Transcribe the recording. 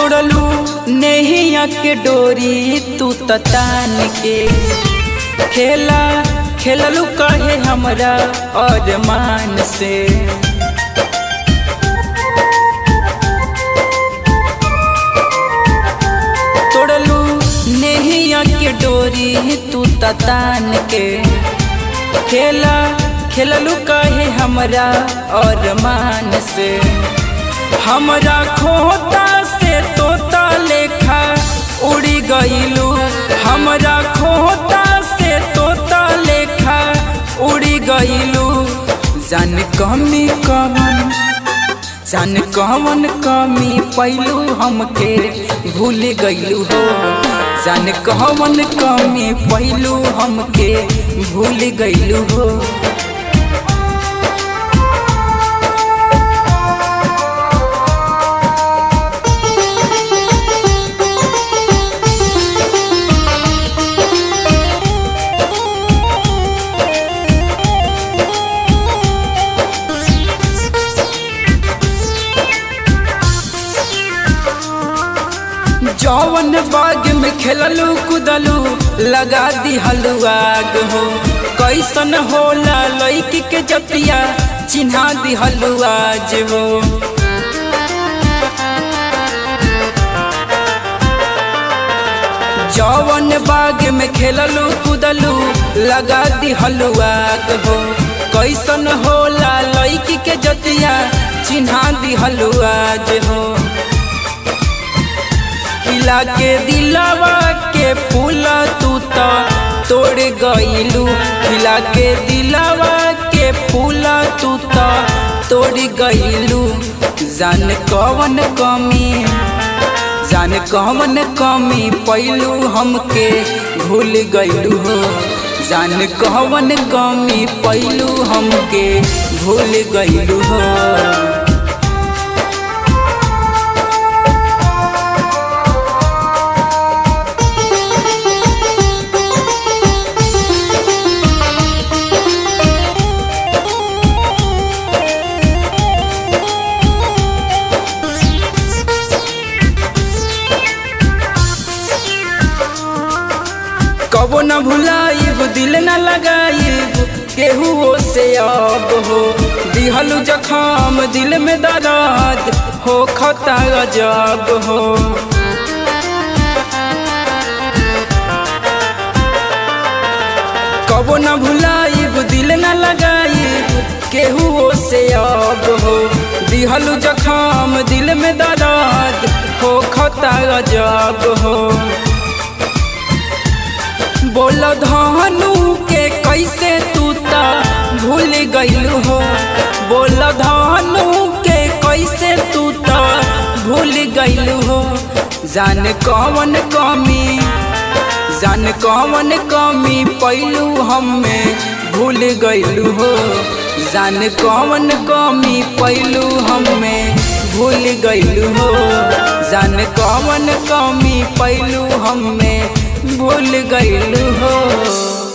तोड़लू नेहिया के डोरी तू ततान के खेला खेललू कहे हमरा और मान से तोड़लू नेहिया के डोरी तू ततान के खेला खेललू कहे हमरा और मान से हमरा खोता से तोता लेखा उड़ी गईलू हमरा खोता से तोता लेखा उड़ी गईलू जान कमी कवन जान कवन कमी पैलू हमके भूल गईलू हो जान कवन कमी पैलू हमके भूल गईलू हो जौवन बाग में खेललू कुदलू लगा दी हलुआग हो कैसन होला लैकी के जतिया चिन्हा दी हलुआज हो जौवन बाग में खेललू कुदलू लगा दी हलुआग हो कैसन होला लैकी के जतिया चिन्हा दी हलुआज हो खिला के दिलवा के फूल तू तो तोड़ गईलू खिला के दिलवा के फूल तू तो तोड़ गईलू जान कवन कमी जान कवन कमी पैलू हमके भूल गईलू हो जान कवन कमी पैलू हमके भूल गईलू हो कबो न भुलाइब दिल न लगाइब केहू से अब हो दिहलू जखम दिल में दर्द हो खता गजब हो कबो न भुलाइब दिल न लगाइब केहू से अब हो दिहलू जखम दिल में दर्द हो खता गजब हो बोल धनु के कैसे तू ता भूल गईलू हो बोल धनु के कैसे तू ता भूल गईलू हो जान कवन कमी जान कवन कमी पैलू हमें भूल गईलू हो जान कवन कमी पैलू हमें भूल गईलू हो जान कवन कमी पैलू हमें भूल गईलू हो